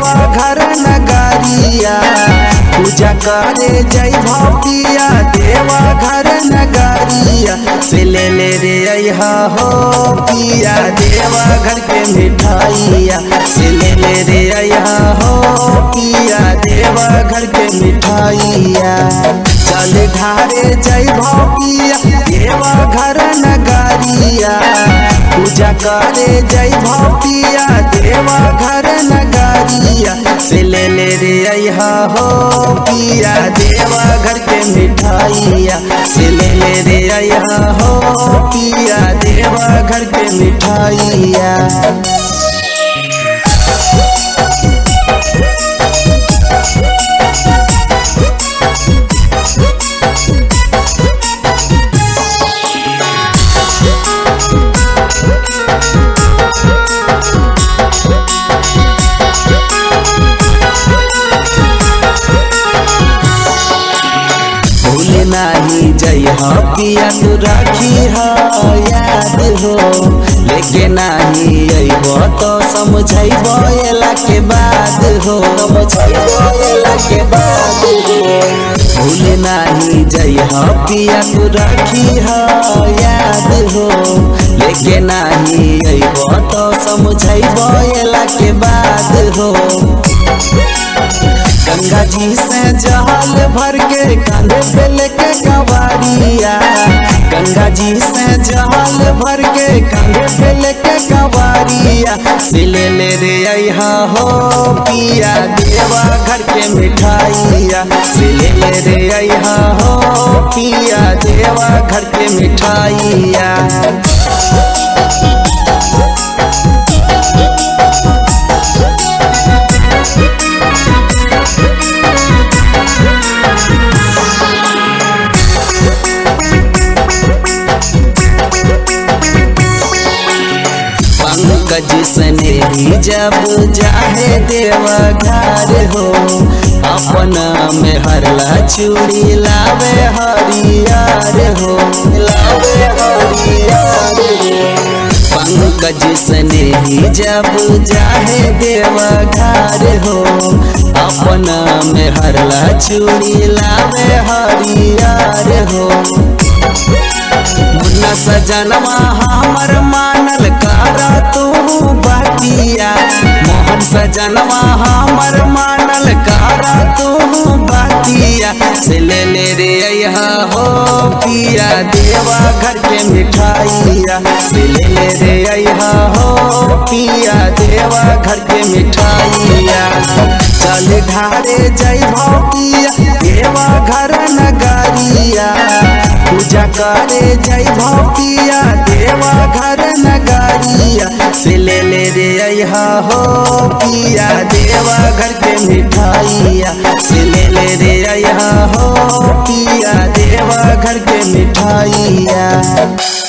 देवा घर नगरिया पूजा करे जय भपिया देवा घर नगरिया से ले ले रे अहा हो पिया देवा घर के मिठाइया से ले ले रे अहा हो पिया देवा घर के मिठाइया चल ढारे जय भपिया देवा घर नगरिया पूजा करे जय भपिया देवा घर नगरिया से ले ले रे अहा हो पिया देवा घर के मिठाइया से ले ले रे अहा हो पिया देवा घर के मिठाइया भूल नाही जय हो पिया तू राखी हो याद हो लेके नाही अइबो तो समझैबो एला के बाद हो समझैबो एला के बाद हो भूल नाही जय हो पिया तू राखी हो याद हो लेके नाही अइबो तो समझैबो एला के बाद हो गंगा जी से जहाल भर के कांधे पे लेके कवारिया गंगा जी से जहाल भर के कांधे पे लेके कवारिया से ले ले रे अहा हो पिया देवा घर के मिठाइया से ले ले रे अहा हो पिया देवा घर के मिठाइया पंकज सने ही जब जाहे देवा घर हो अपना में हरला चूड़ी लावे हरियार हो लावे हरियार हो पंकज सने ही जब जाहे देवा घर हो अपना में हरला चूड़ी लावे हरियार हो मुन्ना सजनवा हमर मानल कारा तू बतिया मोहन सजनवा हमर मानल कारा तू बतिया से ले ले रे अहा हो पिया देवा घर के मिठाइया से ले ले रे अहा हो पिया देवा घर के मिठाइया चल ढारे जय भपिया देवा घर नगरिया पूजा करे जय भपिया देवा घर नगरिया से ले ले रे अहा हो पिया देवा घर के मिठाइया से ले ले रे अहा हो पिया देवा घर के मिठाइया